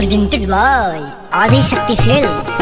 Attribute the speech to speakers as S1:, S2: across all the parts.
S1: presented by Adi Shakti Films.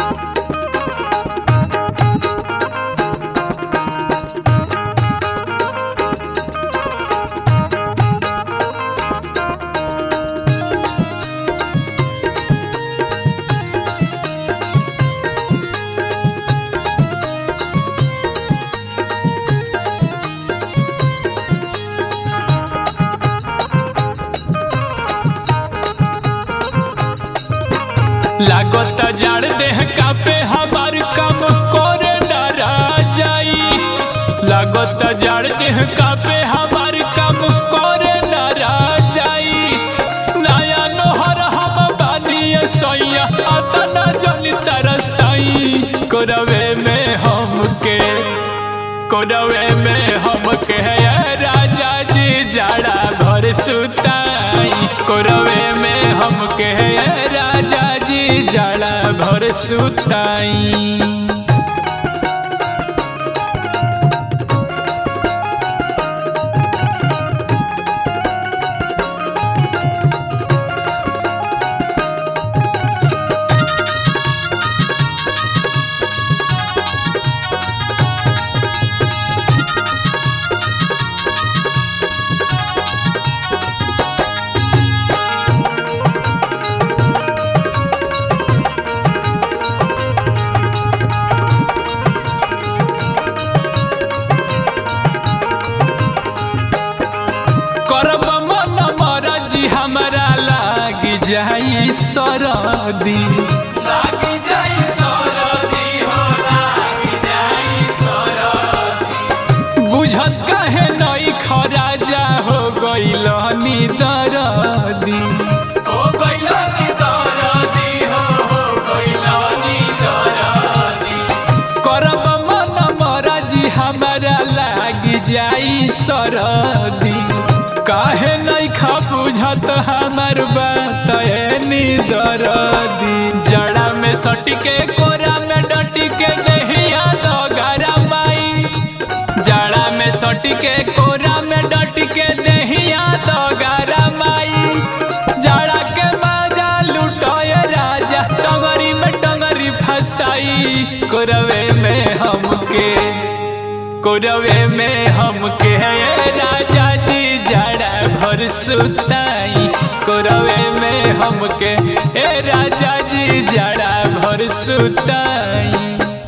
S2: लागत जाड़ देह कापे हमार काम करे डरा जाई लागत जाड़ देह कापे हमार काम करे डरा जाई नया नोहर हम बानी सैया अतना जली तरसाई कोरवे में हमके कोरवे में हमके है राजा जी जाड़ा भर सुताई कोरवे में हमके है राजा जी जाड़ा भर सुताई करब मन मरजी हमरा लाग जाई सरदी लाग जाई सरदी हो लाग जाई सरदी बुझत कहे नई खराजा हो गइल नी दरदी हो गइल नी दरदी हो हो गइल नी दरदी करब मन मरजी हमरा लाग जाई सरदी काहे नहीं खा बुझत हमर बात नी दरदी जड़ा में सटके कोरा में डटके देहिया दगरा माई जड़ा में सटके कोरा में डटके देहिया दगरा माई जड़ा के मजा लुटोए राजा टंगरी में टंगरी फसाई कोरवे में हमके कोरवे में हमके है राजा जी जड़ा भर सुताई कोरवे में हमके ए राजा जी जड़ा भर सुताई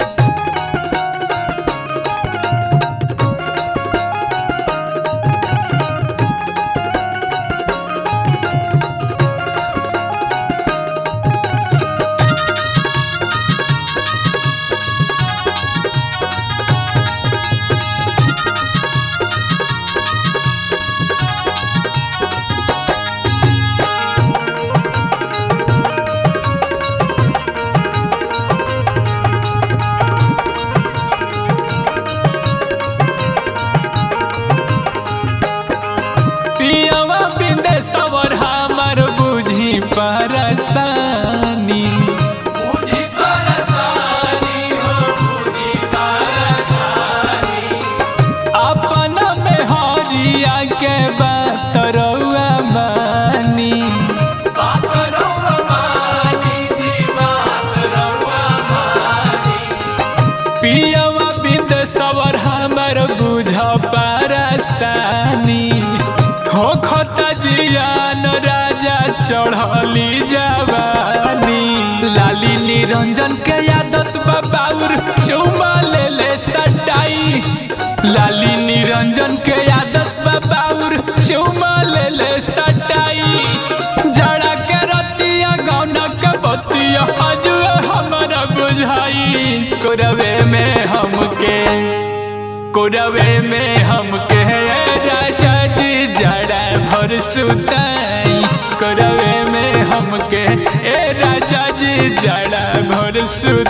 S2: पियवा बिंदे सवर हमर बुझी परसानी बुझी परसानी हो बुझी परसानी अपन में हरिया के बात रउआ मानी बात रउआ मानी जी बात रउआ मानी पियवा बिंद सवर हमर बुझ परसानी हो खता जियान राजा चढ़ली जवानी लाली निरंजन के आदत बाबाउर चौमा ले ले सटाई लाली निरंजन के आदत बाबाउर चौमा ले ले सटाई जड़ा के रतिया गौना के बतिया हजुए हमरा बुझाई कोरवे में हमके कोरवे में हमके राजा जी जड़ा भर सुताई कोरवे में हमके ए राजा जी जड़ा भर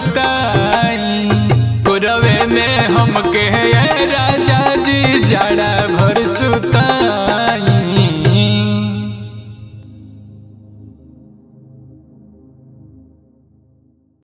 S2: सुताई कोरवे में हमके ए राजा जी जड़ा